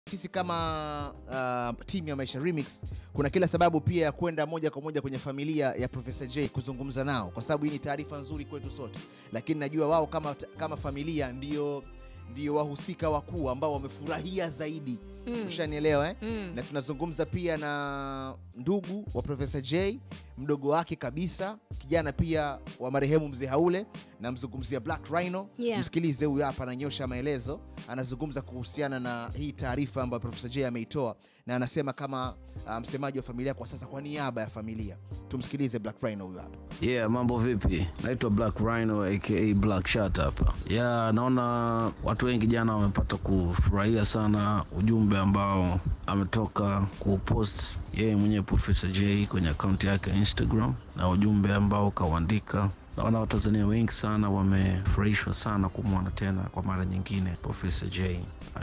sisi kama uh, timu ya Maisha Remix kuna kila sababu pia ya kwenda moja kwa moja kwenye familia ya Professor J kuzungumza nao, kwa sababu hii ni taarifa nzuri kwetu sote, lakini najua wao kama, kama familia ndio ndio wahusika wakuu ambao wamefurahia zaidi Mm. ushanielewa eh? Mm. na tunazungumza pia na ndugu wa Profesa J, mdogo wake kabisa, kijana pia wa marehemu mzee Haule, namzungumzia Black Rhino. Yeah. Msikilize huyu hapa, ananyosha maelezo, anazungumza kuhusiana na hii taarifa ambayo Profesa J ameitoa, na anasema kama uh, msemaji wa familia kwa sasa, kwa niaba ya familia. Tumsikilize Black Rhino huyu hapa. Yeah, mambo vipi? Naitwa Black Rhino aka Black Shot hapa. Yeah, naona watu wengi jana wamepata kufurahia sana ujumbe ambao ametoka kupost yeye mwenyewe Professor J kwenye akaunti yake ya Instagram na ujumbe ambao kauandika. Naona Watanzania wengi sana wamefurahishwa sana kumwona tena kwa mara nyingine Professor J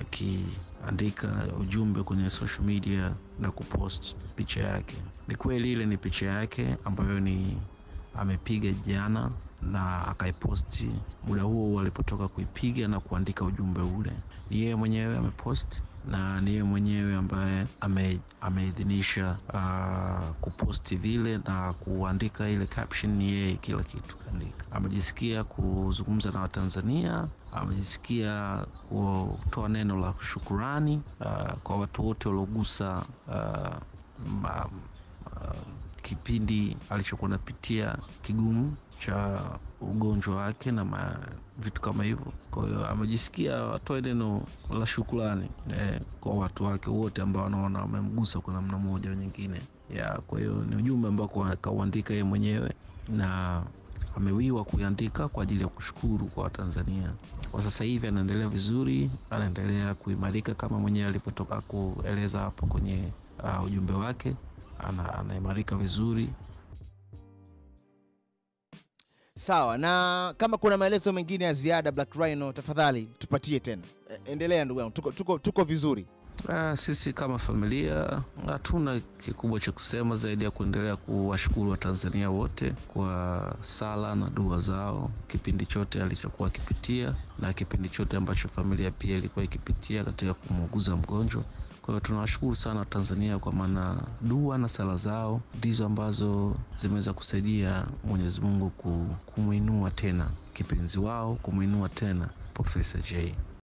akiandika ujumbe kwenye social media na kupost picha yake. Ni kweli ile ni picha yake ambayo ni amepiga jana na akaiposti muda huo huo alipotoka kuipiga na kuandika ujumbe ule. Ni yeye mwenyewe amepost na ni yeye mwenyewe ambaye ame, ameidhinisha uh, kuposti vile na kuandika ile caption. Ni yeye kila kitu kaandika. Amejisikia kuzungumza na Watanzania, amejisikia kutoa neno la shukurani uh, kwa watu wote waliogusa uh, ma, uh, kipindi alichokuwa napitia kigumu cha ugonjwa wake na ma, vitu kama hivyo. Kwa hiyo amejisikia atoe neno la shukrani eh, kwa watu wake wote ambao wanaona wamemgusa kwa namna moja au nyingine ya. Kwa hiyo ni ujumbe ambao kwa- kauandika yeye mwenyewe na amewiwa kuiandika kwa ajili ya kushukuru kwa Watanzania. Kwa sasa hivi anaendelea vizuri, anaendelea kuimarika kama mwenyewe alipotoka kueleza hapo kwenye uh, ujumbe wake ana, anaimarika vizuri. Sawa, na kama kuna maelezo mengine ya ziada Black Rhino, tafadhali tupatie tena. E, endelea ndugu yangu, tuko, tuko, tuko vizuri. Ah, sisi kama familia hatuna kikubwa cha kusema zaidi ya kuendelea kuwashukuru Watanzania wote kwa sala na dua zao kipindi chote alichokuwa akipitia na kipindi chote ambacho familia pia ilikuwa ikipitia katika kumuuguza mgonjwa. Kwa hiyo tunawashukuru sana Watanzania kwa maana dua na sala zao ndizo ambazo zimeweza kusaidia Mwenyezi Mungu ku- kumwinua tena kipenzi wao, kumwinua tena Profesa J.